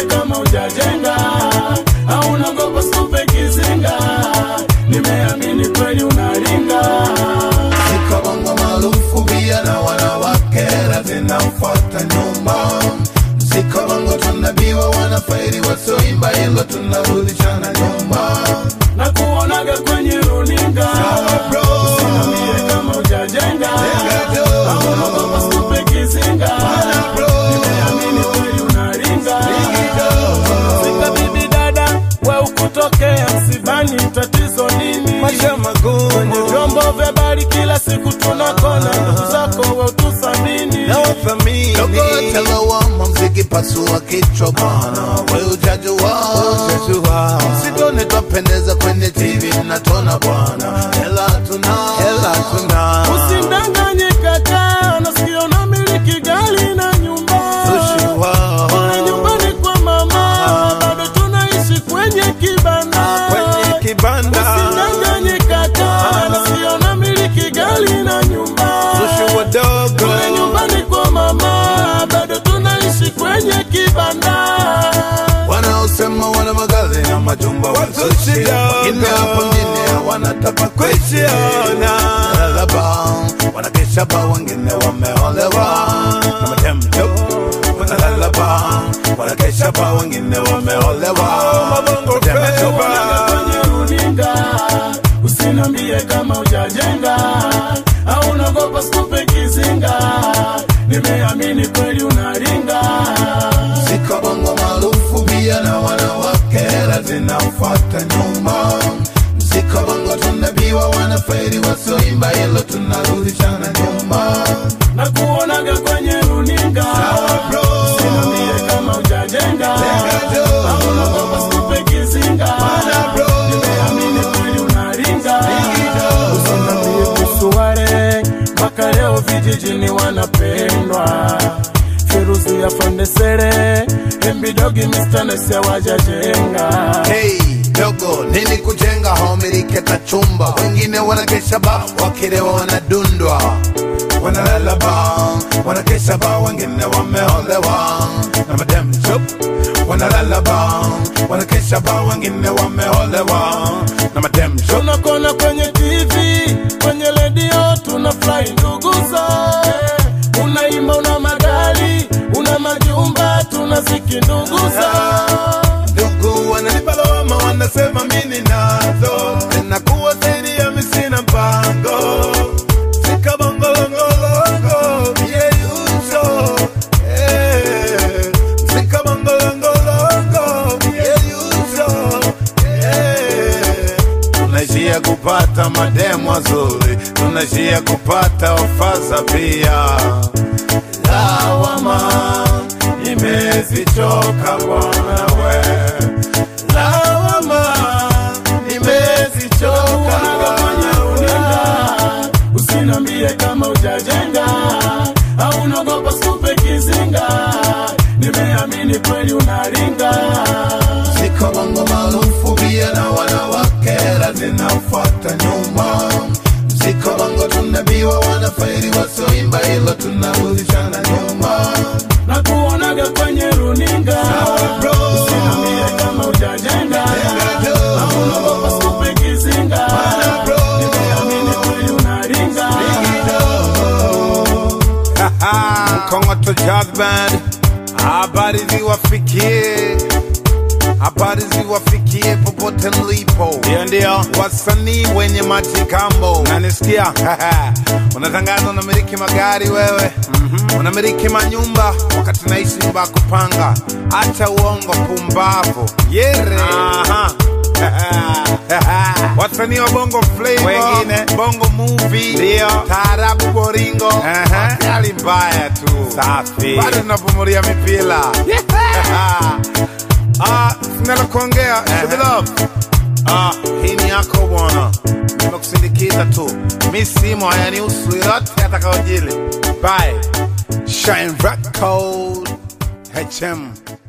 kama ujajenga au unagopa stupe kizinga nimeamini kweli unaringa Ziko bongo maarufu pia na wanawake zinamfuata nyuma. Ziko bongo tunabiwa wanafairi wasioimba hilo tunarudishana nyuma. na kuonaga kwenye runinga Sawa bro. usinambie kama ujajenga Jenga jo. au unagopa stupe kizinga Bana bro. nimeamini kweli unaringa Igido. Fika bibi dada, we ukutokea msibani, tatizo nini? Maisha magumu. Kwenye vyombo vya habari kila siku tunakona ndugu zako, we utusamini. na wathamini Dogo telewama mziki pasua kichwa bwana, we ujajua Jua. Sidone twapendeza kwenye TV mnatona bwana, hela tuna hela tuna Usidanganye kaka, nasikia unamiliki gari na nyumba Sushiwa. kule nyumbani kwa mama, bado tunaishi kwenye kibanda kwenye kibanda Usidanganye kaka, nasikia unamiliki gari na nyumba Sushi wadogo kule nyumbani kwa mama, bado tunaishi kwenye kibanda. wanaosema wana magari na majumba Watu wazushi, kidogo. wengine hapo mjini wanataka kuishi kuichiona Lalaba, wanakesha ba wengine wameolewa na matemto wanalalaba wanakesha ba wengine wameolewa Mabongo Matemto. feva. kwenye runinga usinambie kama ujajenga au unagopa stupe kizinga nimeamini kweli unaringa Ziko bongo maarufu pia na wanawake hela zinamfuata nyuma. Ziko bongo tunabiwa wanafairi wasioimba hilo tunarudishana nyuma. na kuonaga kwenye runinga Sawa bro. usinambie kama ujajenga Jenga jo. au unagopa stupe kizinga Bana bro. nimeamini kweli unaringa Igido. usinambie kuhusu wale mpaka leo vijijini wanapendwa Feruzi ya Fandesere Embidogi Mr. Nese wajajenga Hey, dogo nini kujenga homilike kachumba wengine wanakesha ba wakilewa wanadundwa wanalala ba wanakesha ba wengine wameolewa na madem shop wanalala ba wanakesha ba wengine wameolewa na madem shop tunakona kwenye TV kwenye redio tunafurahi nduguza unaimba una magari una majumba tunaziki nduguza ndugu wananipa lawama wanasema mimi nazo zinakuwa zaidi ya misina mpango sikabongolongolongo yeyuso eh. sikabongolongolongo yeyuso eh. tunaishia kupata mademu wazuri tunaishia kupata ofaza pia lawama imezichoka bwana we lawama imezichoka Unaga kwenye runinga usinambie kama ujajenga au unagopa stupe kizinga nimeamini kweli unaringa ziko bongo maarufu pia na wanawake hela zinamfuata nyuma ziko bongo tunabiwa wanafairi wasioimba hilo tunarudishana nyuma na kuonaga kwenye runinga Sawa bro. usinambie kama ujajenga Jenga jo. au unagopa stupe kizinga Bana bro. nimeamini kweli unaringa Mkongoto Jazz Band, habari ziwafikie, habari ziwafikie popote mlipo. Ndio, ndio, wasanii wenye majikambo, nanisikia unatangaza unamiliki magari wewe, unamiliki manyumba wakati naishi nyumba ya kupanga. Acha uongo, pumbavu, yere. Aha. wasanii wa bongo flavor, wengine bongo movie, ndio taarabu, boringo, wakali mbaya tu, safi, bado tunapumulia mipira Ah, sinalo kuongea Shubilove. Ah, hii ni yako bwana, nimekusindikiza tu, mi simo hayanihusu yoyote atakaojili. Bye. Shine Record HM